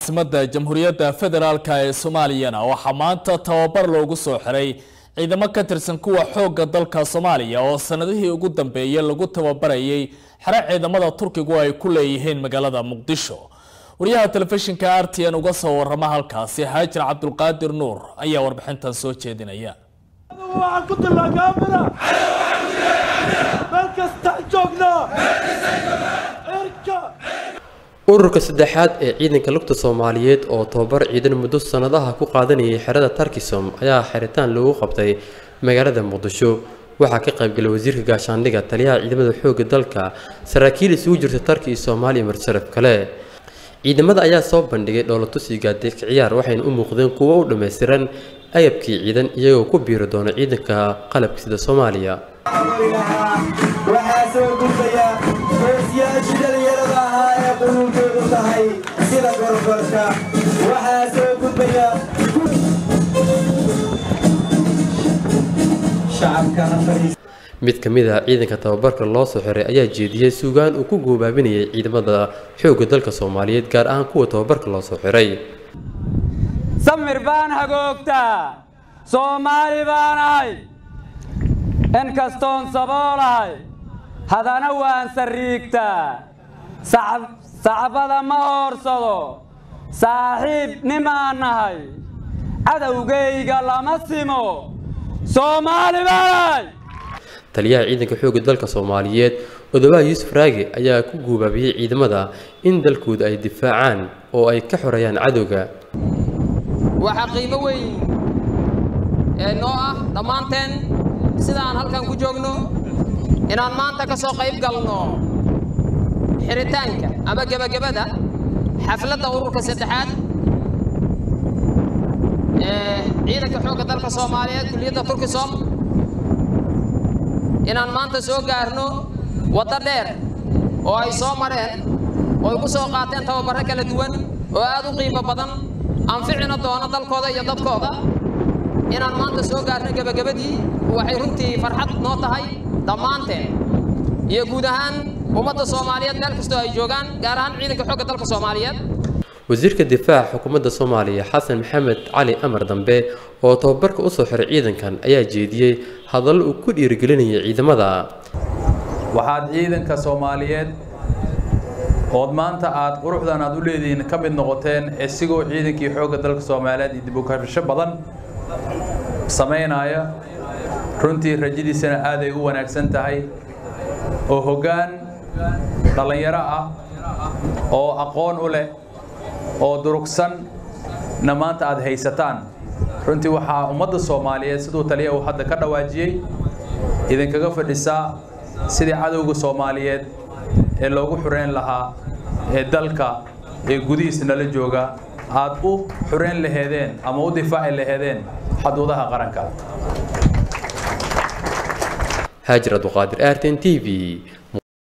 caasimadda jamhuuriyadda federaalk ee soomaaliyana waxaa maanta tababar loogu soo xiray ciidamo ka tirsan kuwa xoogga dalka soomaaliya oo sanadihii ugu dambeeyay lagu tababarayay xero ciidamada turkigu ay ku leeyihiin magaalada muqdisho wariyaha telefishinka r t n uga soo warama halkaasi haajir cabdulqaadir nuur ayaa warbixintan soo jeedinaya ururka saddexaad ee ciidanka lugta soomaaliyeed oo tababar ciidan muddo sanadaha ku qaadanayay xerada tarkisom ayaa xiritaan lagu qabtay magaalada muqdisho waxaa ka qaybgalay wasiirka gaashaandhiga taliyaha ciidamada xoogga dalka saraakiil isugu jirta tarki iyo soomaaliya marsharaf kale ciidamada ayaa soo bandhigay dhoolatusi gaadiidka ciyaar waxayna u muuqdeen kuwo u dhammaystiran ayabkii ciidan iyagoo ku biiri doona ciidanka qalabka sida soomaaliya waxaa soo gudbaya hoosyaashii dhalinyarada ahaa ee qunuunkoodu tahay sida gorgorka waxaa soo gudbaya mid ka mid ah ciidanka tababarka loo soo xiray ayaa jeediyey suugaan uu ku goobaabinayay ciidamada xoogga dalka soomaaliyeed gaar ahaan kuwa tababarka loo soo xiray samir baan hagoogtaa soomaali baan ahay inkastoon saboolahay haddana waan sariigtaa sacbada ma hoorsado saaxiib nimaan nahay cadowgayga lama simo soomaali baanahay taliyaha ciidanka xoogga dalka soomaaliyeed odobaha yuusuf raage ayaa ku guubaabiyey ciidamada in dalkooda ay difaacaan oo ay ka xoreeyaan cadowga waxaa qiimo weyn ee noo ah dhammaanteen sida aan halkan ku joogno inaan maanta ka soo qayb galno xiritaanka ama gebagabada xafladda ururka saddexaad ee ciidanka xoogga dalka soomaaliyeed kulliyadda turkisom inaan maanta soo gaarno waddo dheer oo ay soo mareen oo ay ku soo qaateen tababarro kala duwan oo aad u qiimo badan anficina doono dalkooda iyo dadkooda inaan maanta soo gaarno gebagabadii waxay runtii farxad noo tahay dhammaanteen iyo guud ahaan ummadda soomaaliyeed meel kastoo ay joogaan gaar ahaan ciidanka xoogga dalka soomaaliyeed wasiirka difaaca xukuumadda soomaaliya xasan maxamed cali amar dambe oo tababarka u soo xiray ciidankan ayaa jeediyey hadallo uu ku dhiirigelinayay ciidamada waxaad ciidanka soomaaliyeed ood maanta aad quruxdan aad u leedihiin ka mid noqoteen isigoo ciidankii xoogga dalka soomaaliyeed iyo dib u kabasho badan samaynaya runtii rajadiisana aaday u wanaagsan tahay oo hoggaan dhallinyaro ah oo aqoon u leh oo durugsanna maanta aad haysataan runtii waxaa ummadda soomaaliyeed siduu taliya uu hadda ka dhawaajiyey idinkaga fadhisaa sidii cadowga soomaaliyeed ee loogu xureyn lahaa ee dalka ee gudihiisa nala jooga aad u xureyn laheedeen ama u difaaci laheedeen xaduudaha qaranka haajir abduqaadir arten t v